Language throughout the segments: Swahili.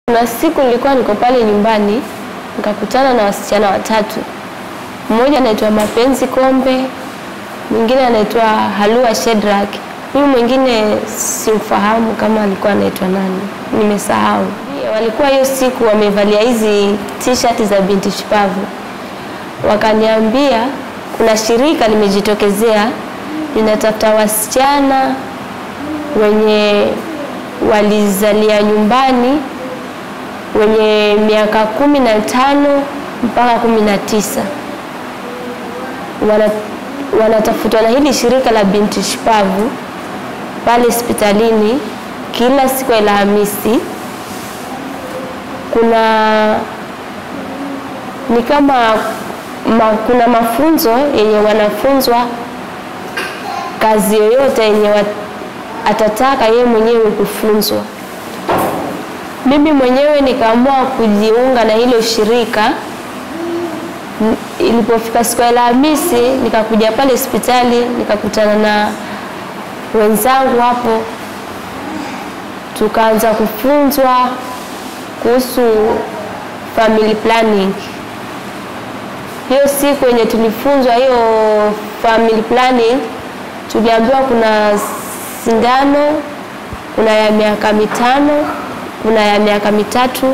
Kuna siku nilikuwa niko pale nyumbani nikakutana na wasichana watatu. Mmoja anaitwa Mapenzi Kombe, mwingine anaitwa Halua Shedrack, huyu mwingine simfahamu kama alikuwa anaitwa nani, nimesahau. Walikuwa hiyo siku wamevalia hizi t-shirt za binti shupavu, wakaniambia kuna shirika limejitokezea linatafuta wasichana wenye walizalia nyumbani wenye miaka kumi na tano mpaka kumi na tisa wana, wanatafutwa na hili shirika la binti shupavu pale hospitalini kila siku ya Alhamisi. Kuna ni kama ma, kuna mafunzo yenye wanafunzwa kazi yoyote yenye wat, atataka yeye mwenyewe kufunzwa. Mimi mwenyewe nikaamua kujiunga na hilo shirika. Ilipofika siku ya Alhamisi, nikakuja pale hospitali nikakutana na wenzangu hapo, tukaanza kufunzwa kuhusu family planning. Hiyo siku yenye tulifunzwa hiyo family planning, tuliambiwa kuna sindano, kuna ya miaka mitano kuna ya miaka mitatu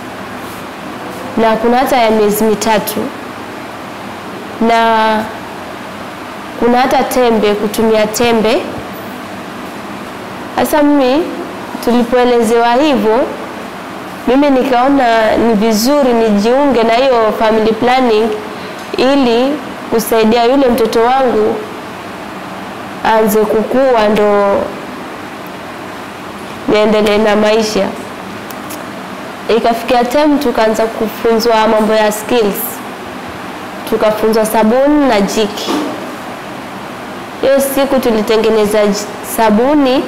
na kuna hata ya miezi mitatu na kuna hata tembe, kutumia tembe. Sasa mimi tulipoelezewa hivyo, mimi nikaona ni vizuri nijiunge na hiyo family planning ili kusaidia yule mtoto wangu aanze kukua, ndo niendelee na maisha. Ikafikia time tukaanza kufunzwa mambo ya skills, tukafunzwa sabuni na jiki. Hiyo siku tulitengeneza sabuni,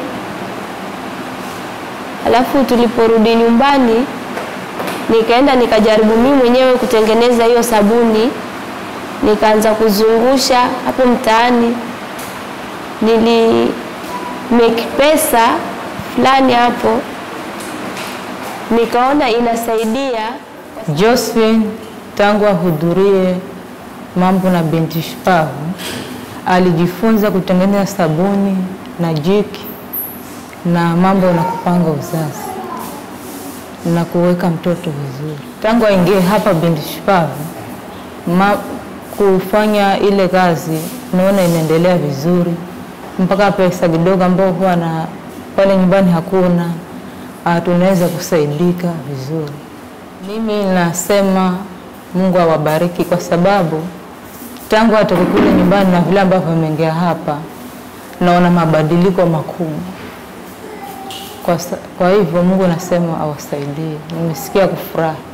alafu tuliporudi nyumbani nikaenda nikajaribu mimi mwenyewe kutengeneza hiyo sabuni, nikaanza kuzungusha hapo mtaani, nili make pesa fulani hapo nikaona inasaidia. Josephine tangu ahudhurie mambo na binti shupavu alijifunza kutengeneza sabuni na jiki na mambo na kupanga uzazi na kuweka mtoto vizuri. Tangu aingie hapa binti shupavu ma, kufanya ile kazi naona inaendelea vizuri, mpaka pesa kidogo ambao huwa na pale nyumbani hakuna tunaweza kusaidika vizuri. Mimi nasema Mungu awabariki kwa sababu tangu atoke kule nyumbani na vile ambavyo ameingia hapa, naona mabadiliko makubwa. Kwa, kwa hivyo Mungu nasema awasaidie. Nimesikia kufurahi.